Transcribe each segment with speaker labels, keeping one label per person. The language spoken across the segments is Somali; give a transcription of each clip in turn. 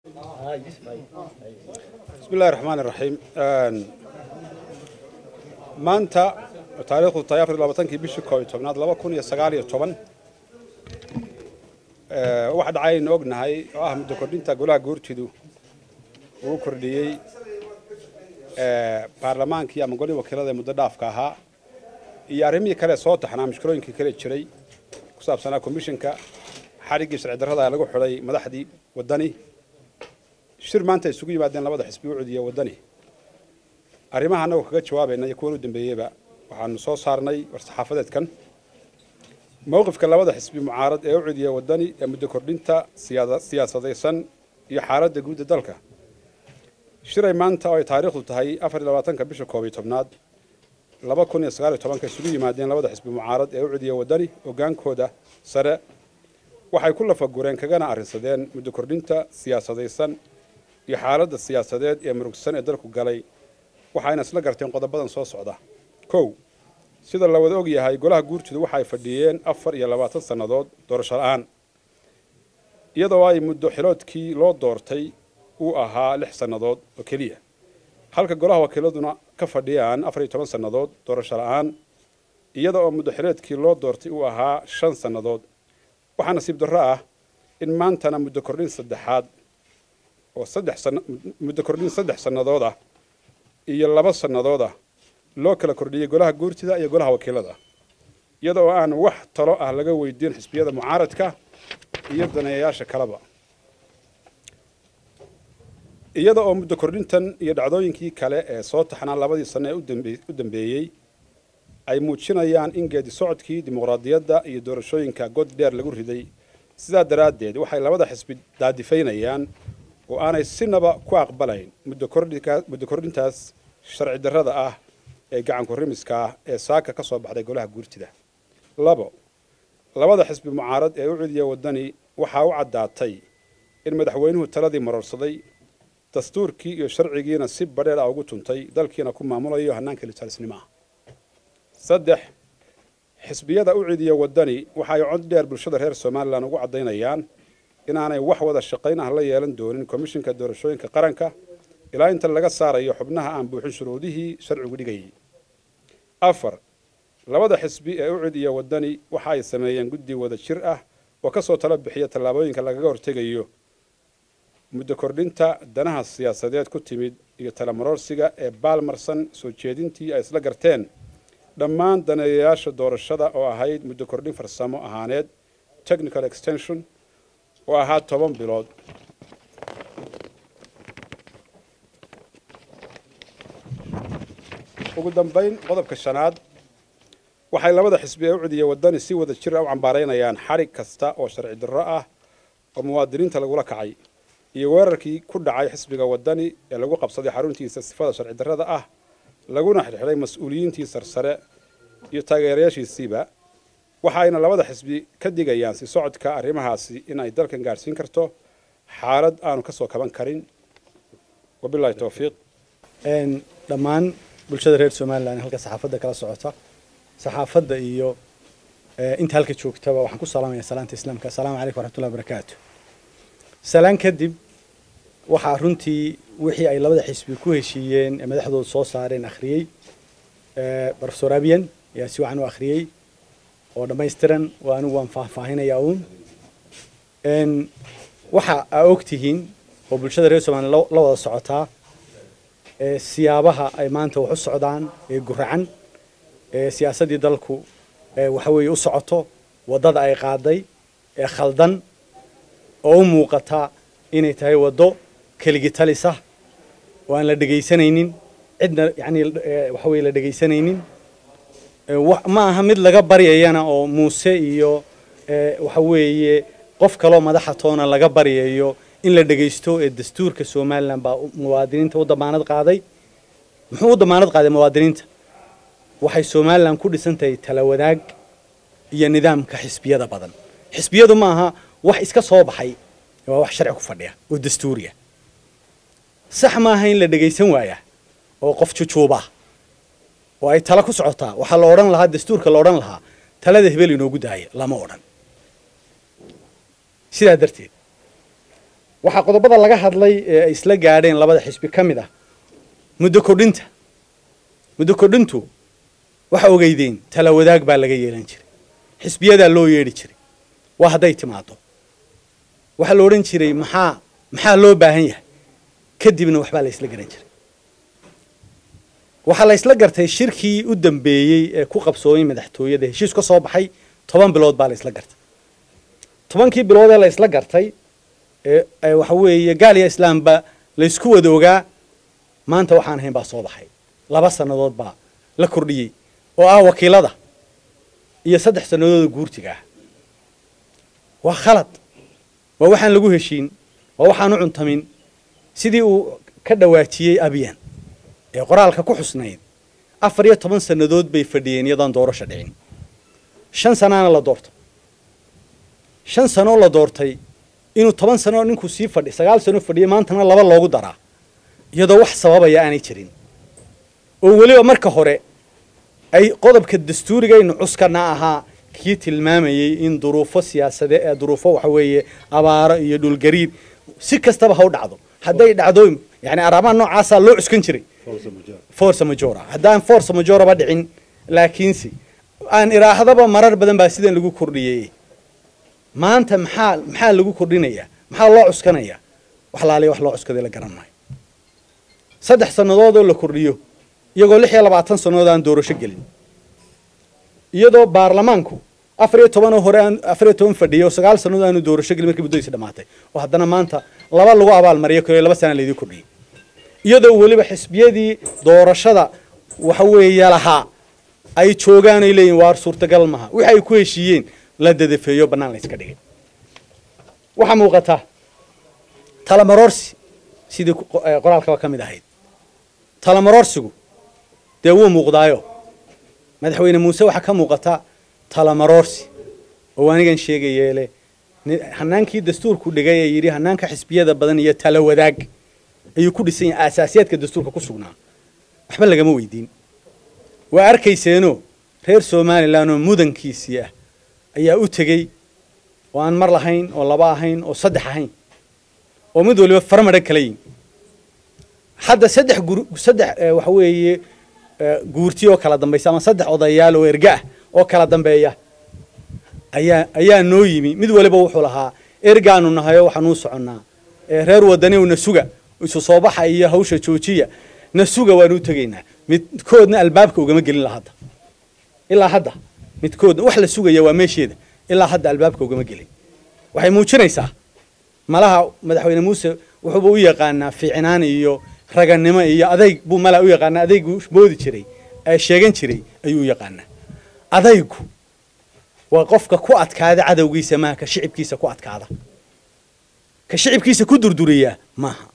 Speaker 1: bismi illahi raxmaan iraxiim maanta taariikhdu tahay afar iyo labaatankii bishii koob iyo tobnaad laba kun iyo sagaal iyo toban waxa dhacay aynu ognahay oo ah muddo kordhinta golaha guurtidu uu kordhiyey baarlamaankii ama golihii wakiilada ee muddo dhaafka ahaa iyo arrimihii kale soo taxnaa mushkilooyinkii kale jiray ku saabsanaa komishinka xadhiggii sharci darrada lagu xidhay madaxdii waddani shir maanta isugu yimaadeen labada xisbi u cudiya waddani arrimaha annagoo kaga jawaabayna iyo kuwan u dambeeyeyba waxaanu soo saarnay war-saxaafadeedkan mowqifka labada xisbi mucaarad ee u cudiya waddani ee muddo kordhinta siyaasadaysan iyo xaaladda guudda dalka shiray maanta oo ay taariikhdu tahay afar iyo labaatanka bisha koob iyo tobnaad laba kun iyo sagaal iyo tobanka isugu yimaadeen labada xisbi mucaarad ee u cudiya waddani hoggaankooda sare waxay ku lafagureen kagana arrinsadeen muddo kordhinta siyaasadaysan iyo xaaladda siyaasadeed ee murugsan ee dalku galay waxayna isla garteen qodobadan soo socda kow sida la wada og yahay golaha guurtidu waxay fadhiyeen afar iyo labaatan sannadood doorasho la-aan iyadoo ay muddo xiloodkii loo doortay uu ahaa lix sannadood oo keliya halka golaha wakiiladuna ka fadhiyaan afar iyo toban sannadood doorasho la-aan iyada oo muddo xiloodkii loo doortay uu ahaa shan sannadood waxaa nasiib darro ah in maantana muddo kordhin saddexaad oo saddex san muddo kordhin saddex sannadood ah iyo laba sannadood ah loo kala kordhiyey golaha guurtida iyo golaha wakiilada iyada oo aan wax talo ah laga weydiin xisbiyada mucaaradka iyo daneeyayaasha kaleba iyada oo muddo kordhintan iyo dhacdooyinkii kale ee soo taxnaa labadii sanno ee u dambeeyey ay muujinayaan in geedi socodkii dimuqraadiyadda iyo doorashooyinka god dheer lagu riday sidaa daraaddeed waxay labada xisbi daadifaynayaan oo aanay sinaba ku aqbalayn muddo kordhintaas sharci darrada ah ee gacanku rimiska ah ee saaka ka soo baxday golaha guurtida labo labada xisbi mucaarad ee u cudiya waddani waxaa u caddaatay in madaxweynuhu taladii marorsaday dastuurkii iyo sharcigiina si badheer ah ugu tuntay dalkiina ku maamulayo hannaanka litalisnimo ah saddex xisbiyada u cidiya waddani waxa ay cod dheer bulshada reer somalilan ugu caddaynayaan inaanay wax wada shaqayn ah la yeelan doonin komishinka doorashooyinka qaranka ilaa inta laga saarayo xubnaha aan buuxin shuruudihii sharcigu dhigayay afar labada xisbi ee u cidiya waddani waxa ay sameeyeen guddi wada jir ah oo ka soo talo bixiya tallaabooyinka lagaga hortegayo muddo kordhinta danaha siyaasadeed ku timid iyo talamarorsiga ee baalmarsan soo jeedintii ay isla garteen dhammaan daneeyayaasha doorashada oo ahayd muddo kordhin farsamo ahaaneed technical extension oo ahaa toban bilood ugu dambayn qodobka shanaad waxay labada xisbi ee u cidiya waddani si wada jir ah u cambaaraynayaan xadhig kasta oo sharci darro ah oo muwaadiniinta lagula kacay iyo weerarkii ku dhacay xisbiga waddani ee lagu qabsaday xaruntiisa sifada sharci darrada ah laguna xidhxidhay mas-uuliyiintii sarsare iyo taageerayaashiisiiba waxaayna labada xisbi ka digayaan si socodka arrimahaasi in ay dalkan gaadhsiin karto xaalad aanu ka soo kaban karin wabilahi towfiiq
Speaker 2: dhammaan bulshada reer somalilan halka saxaafadda kala socota saxaafadda iyo inta halka joogtaba waxaan ku salaamaya salaanta islaamka assalaamu calaykum waraxmatullahi wabarakaatu salaan kadib waxaa runtii wixii ay labada xisbi ku heshiiyeen ee madaxdooda soo saareen akhriyey profesor abian ayaa si wacan u akhriyey oo dhammaystiran oo anigu waan faahfaahinayaa uun waxa aa og tihiin oo bulshada reer somalilan la wada socotaa siyaabaha ay maanta wax u socdaan ee guracan ee siyaasaddii dalku waxa weeye u socoto waddada ay qaaday ee khaldan oo u muuqata inay tahay waddo keligi talisa oo aan la dhegaysanaynin cidna yani waxa weye la dhegaysanaynin ma aha mid laga baryayana oo muuse iyo waxa weeye qof kaloo madaxa toona laga baryayo in la dhegaysto ee dastuurka somalilan baa muwaadiniinta u damaanad qaaday muxuu u damaanad qaaday muwaadiniinta waxay somalilan ku dhisan tahay tala wadaag iyo nidaamka xisbiyada badan xisbiyadu ma aha wax iska soo baxay waa wax sharci ku fadhiya oo dastuuriya sax maaha in la dhegaysan waaya oo qof jujuuba oo ay tala ku socotaa waxaa la odhan lahaa dastuurka la odhan lahaa talada hebel inoogu daaya lama odhan sidaa darteed waxaa qodobada laga hadlay ee ay isla gaadheen labada xisbi ka mid ah muddo kordhinta muddo kordhintu waxa ogeydeen tala wadaag baa laga yeelan jiray xisbiyadaa loo yeedhi jiray waa hadday timaado waxaa la odhan jiray maxaa maxaa loo baahan yahay kadibna waxbaa la isla garan jiray waxaa la isla gartay shirkii u dambeeyey ee ku qabsoomay madaxtooyada heshiis ka soo baxay toban bilood baa la isla gartay tobankii bilood ee la isla gartay ee waxa weeye gaaliya islaamba la isku wada ogaa maanta waxaan ahayn baa soo baxay laba sannadood baa la kordhiyey oo ah wakiilada iyo saddex sannadood guurtiga ah waa khalad waa waxaan lagu heshiin waa waxaan u cuntamin sidii uu ka dhawaajiyey abiyan ee qoraalka ku xusnayd afar iyo toban sannadood bay fadhiyeen iyadaan doorasho dhicin shan sanaana la doorto shan sanoo la doortay inuu toban sano ninkuu sii fadhi sagaal sano fadhiya maantana laba loogu daraa iyadoo wax sababaya aanay jirin oo weliba marka hore ay qodobka dastuurigaynu cuskana ahaa kii tilmaamayey in duruufo siyaasade ee duruufo waxa weeye abaaro iyo dhulgariir si kastaba ha u dhacdo hadday dhacdo yani araabaha noocaasaa loo cuskan jiray force majora haddaan force majoraba dhicin laakiinse aan iraahdaba marar badan baa sidan lagu kordhiyey maanta maxaa maxaa lagu kordhinayaa maxaa loo cuskanayaa wax laaliya wax loo cuskaday la garan maayo saddex sannadood oo la kordhiyo iyagoo lix iyo labaatan sannadood aan doorasho gelin iyadoo baarlamaanku afar iyo tobanoo hore aan afar iyo toban fadhiyo sagaal sannadood aanu doorasho gelin markii muddadiisi dhamaatay oo haddana maanta laba lagu abaalmariyo kale laba sana laydii kordhiyey iyadoo weliba xisbiyadii doorashada waxa weeye lahaa ay joogaan ay leeyihin waar suurtagal maha wixi ay ku heshiiyeen la dadafeeyo bannaan la yska dhigay waxaa muuqata talamaroorsi sidii qoraalkaba ka mid ahayd talamaroorsigu dee wuu muuqdaayo madaxweyne muuse waxaa ka muuqata talamaroorsi oo anigan sheegayeele hanaankii dastuurku dhigay ee yidhi hanaanka xisbiyada badan iyo tala wadaag ayuu ku dhisan yahay aasaasiyaadka dastuurka ku sugnaa waxba lagama weydiin waa arkayseeno reer somalilan oo mudankiisii ah ayaa u tegey oo aan mar lahayn oo laba ahayn oo saddex ahayn oo mid waliba farmadha kala yin hadda saddex gur saddex waxa weeye guurti oo kala dambaysa ama saddex odayaal oo erga ah oo kala dambeeya ayaa ayaa noo yimi mid waliba wuxuu lahaa ergaanu nahayo waxaanuu soconnaa reer wadaniw na suga isu soo baxa iyo hawsha joojiya na suga waanu u tegaynaa midkoodna albaabka ugama gelin la hadda ilaa hadda midkoodna wax la sugaya waa meesheeda ilaa hadda albaabka ugama gelin waxay muujinaysaa malaha madaxweyne muuse wuxuuba u yaqaanaa fiicnaan iyo raganimo iyo adayg buu malaa u yaqaanaa adaygu moodi jiray ee sheegan jiray ayuu u yaqaanaa adaygu waa qofka ku adkaada cadowgiisa maaha ka shicibkiisa ku adkaada ka shicibkiisa ku durduriyaa maaha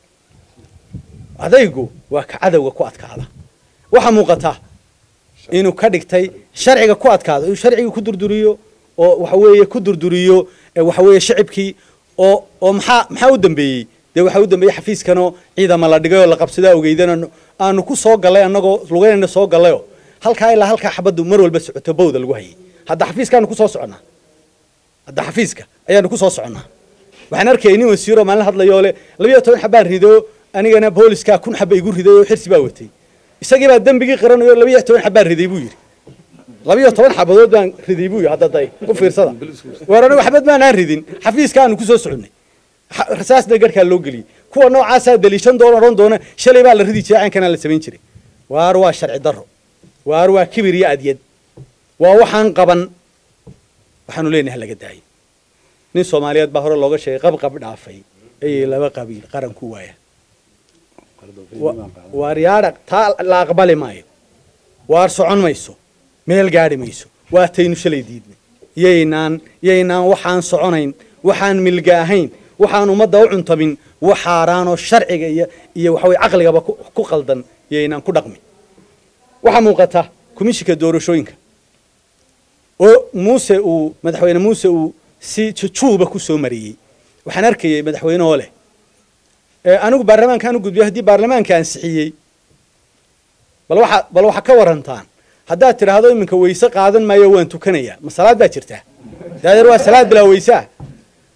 Speaker 2: adaygu waa ka cadowga ku adkaada waxaa muuqata inuu ka dhigtay sharciga ku adkaado inuu sharcigii ku durduriyo oo waxa weeye ku durduriyo waxa weeye shicibkii oo oo maxaa maxaa u dambeeyey dee waxaa u dambeeyey xafiiskanoo ciidama la dhigay oo la qabsadaa ogeydana aanu ku soo gallay annagoo lugeynayna soo gallayoo halkaa ilaa halkaa xabaddu mar walba socoto bawda lagu hayay hadda xafiiskaanu ku soo soconnaa hadda xafiiska ayaanu ku soo soconnaa waxaan arkayay nin wasiiroo maalin hadlayoo le labiyo toban xabaan rido anigana booliskaa kun xaba igu riday oo xirsi baa watay isagii baa dembigii qaranayo labiyo toban xabaan riday buu yidhi labiyo toban xabadood baan riday buu yidhi hadda day ku fiirsada war anigu xabad maanaan ridin xafiiskaanu ku soo soconnay rasaasna garhkaa loo geliyey kuwa noocaasaa daliishan doona odhan doona shalay baa la ridi jiray caynkanaa la samayn jiray waar waa sharci darro waar waa kibir iyo adyad waa waxaan qaban waxaanu leenahay laga daayay nin soomaaliyeed baa hore looga sheegay qabqab dhaafay ayay laba qabiil qaran ku waaya waar yaadha taa la aqbali maayo waar socon mayso meel gaadhi mayso waa taynu shalay diidnay yaynaan yaynaan waxaan soconayn waxaan milga ahayn waxaan ummadda u cuntamin wax xaaraanoo sharciga iyo iyo waxa weye caqligaba ku qaldan yaynaan ku dhaqmin waxaa muuqata komishinka doorashooyinka oo muuse uu madaxweyne muuse uu si jujuuba ku soo mariyey waxaan arkayay madaxweynehoo leh anigu baarlamaankaan u gudbiyo haddii baarlamaanka ansixiyey bal waxa bal waxa ka warantaan haddaad tidhaahdo iminka weyse qaadan maayo waan tukanayaa ma salaad baa jirtaa daadeer waa salaad bilaa weysaa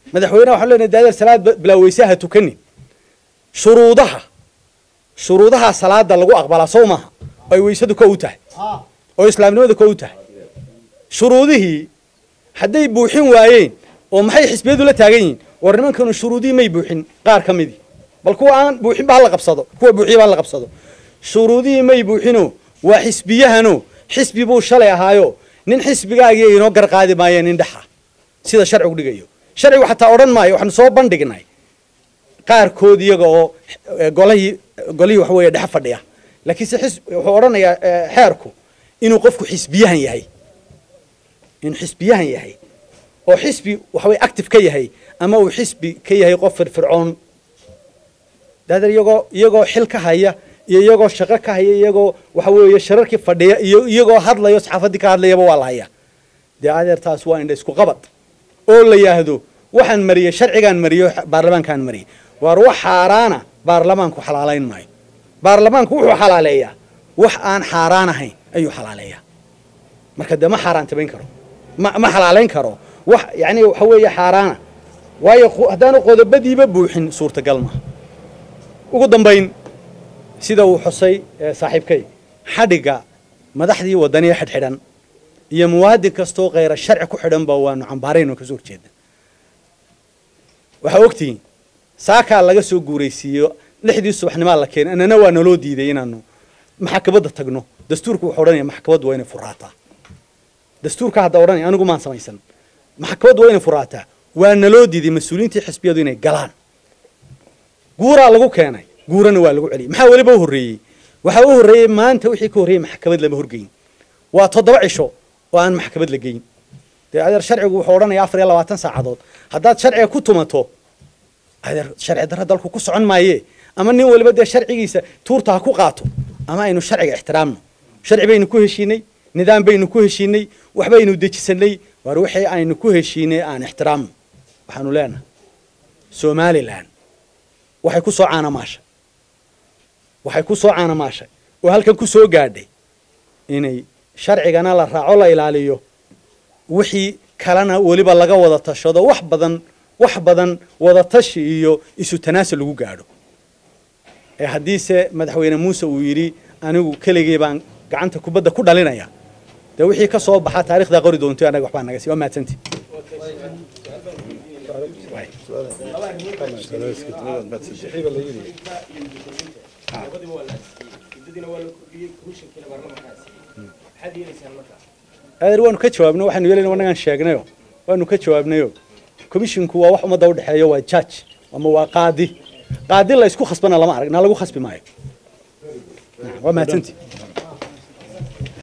Speaker 2: madaxweyneha waxaan leenahay daadeer salaad bilaa weysaha tukanin shuruudaha shuruudaha salaada lagu aqbalaa sow maaha oo ay weysadu ka u tahay oo islaamnimada ka u tahay shuruudihii hadday buuxin waayeen oo maxay xisbiyadu la taagan yihiin war nimankanu shuruudihii may buuxin qaar ka midii bal kuwa aan buuxin ba hala qabsado kuwa buuxiya ba hala qabsado shuruudihii may buuxino waa xisbiyahano xisbi buu shalay ahaayo nin xisbigaagii inoo garqaadi maayeen indhaxa sida sharcigu dhigayo sharcigu xataa odhan maayo waxaanu soo bandhignay qaarkood iyaga oo golahii golihii waxa weeye dhexe fadhiya laakiinse xis wuxuu odhanayaa xeerku inuu qofku xisbiyahan yahay inuu xisbiyahan yahay oo xisbi waxa weye active ka yahay ama uu xisbi ka yahay qof firfircoon daadeer iyagoo iyagoo xil ka haya iyo iyagoo shaqo ka haya iyagoo waxa weeye shararkii fadhiya iyo iyagoo hadlayo saxaafaddii ka hadlayaba waa la haya dee adeer taas waa indha isku qabad oo la yidhaahdo waxaan mariyey sharcigaan mariyo baarlamaankaan mariyey waar wax xaaraana baarlamaanku xalaalayn maayo baarlamaanku wuxuu xalaaleeyaa wax aan xaaraan ahayn ayuu xalaaleeyaa marka dee ma xaaraantimayn karo ma ma xalaalayn karo wax yacni waxa weeye xaaraana waayo haddaanu qodobadiiba buuxin suurtagal maaha ugu dambayn sida uu xusay saaxiibkay xadhigga madaxdii waddaniya xidhxidhan iyo muwaadin kastoo khayra sharci ku xidhanba waanu cambaarayno kasoo horjeeda waxaa ogtihiin saakaa laga soo guuraysiiyo lixdii subaxnimaa la keenay annana waa naloo diiday inaanu maxkamadda tagno dastuurku wuxuu odhanaya maxkamaddu waa inay furaataa dastuurka hadda odhanaya anigu maan samaysan maxkamaddu waa inay furaataa waa naloo diiday mas-uuliyiintii xisbiyadu inay galaan guuraa lagu keenay guurana waa lagu celiyey maxaa weliba u horreeyey waxaa u horreeyey maanta wixii ka horreeyey maxkamad lama horgeyn waa toddoba cisho oo aan maxkamad la geyn dee adeer sharcigu wuxuu odhanaya afar iyo labaatan saacadood haddaad sharciga ku tumato adeer sharci darro dalku ku socon maaye ama nin waliba dee sharcigiisa tuurta ha ku qaato ama aynu sharciga ixtiraamno sharci baynu ku heshiinay nidaam baynu ku heshiinay waxbaynu dejisanay waar wixii aynu ku heshiinay aan ixtiraamno waxaanu leenahay somalilan waxay ku soo caanamaashay waxay ku soo caanamaashay oo halkan ku soo gaadhay inay sharcigana la raaco la ilaaliyo wixii kalena weliba laga wada tashado wax badan wax badan wada tashi iyo isu tanaasul lagu gaadho ee haddiise madaxweyne muuse uu yidhi anigu keligii baan gacanta kubadda ku dhalinaya dee wixii ka soo baxa taarikhdaa qori doonto annaga waxbaa naga sii waa mahadsantii adeer waanu ka jawaabnay waxaanu yeelayna annagaan sheegnayo waanu ka jawaabnayo commisshinku waa wax ummadda udhexeeyo waa judge ama waa qaadi qaadi la isku khasbana lama arag na lagu khasbi maayo waa mahadsantii